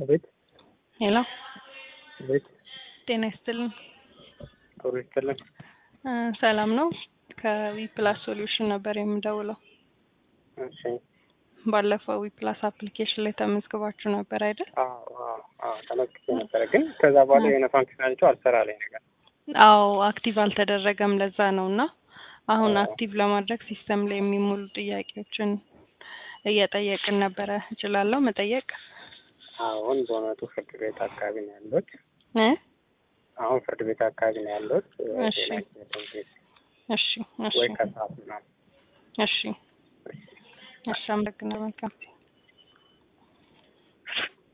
ቤት ሄሎ ቤት ጤና ይስጥልን። ጥሩ ይስጥልን። እ ሰላም ነው። ከዊ ፕላስ ሶሉሽን ነበር የምደውለው። እሺ ባለፈው ዊ ፕላስ አፕሊኬሽን ላይ ተመዝግባችሁ ነበር አይደል? አዎ አዎ አዎ ተመልክቼ ነበረ፣ ግን ከዛ በኋላ የሆነ ፋንክሽናቸው አልሰራልኝ ነገር። አዎ አክቲቭ አልተደረገም። ለዛ ነው እና አሁን አዎ። አክቲቭ ለማድረግ ሲስተም ላይ የሚሞሉ ጥያቄዎችን እየጠየቅን ነበረ። እችላለሁ መጠየቅ? አሁን በእውነቱ ፍርድ ቤት አካባቢ ነው ያለሁት። እ አሁን ፍርድ ቤት አካባቢ ነው ያለሁት። እሺ። ሌላ ጊዜ ደውዬ እሺ እሺ ወይ ከሰዓት ምናምን እሺ እሺ አመሰግናለሁ። መልካም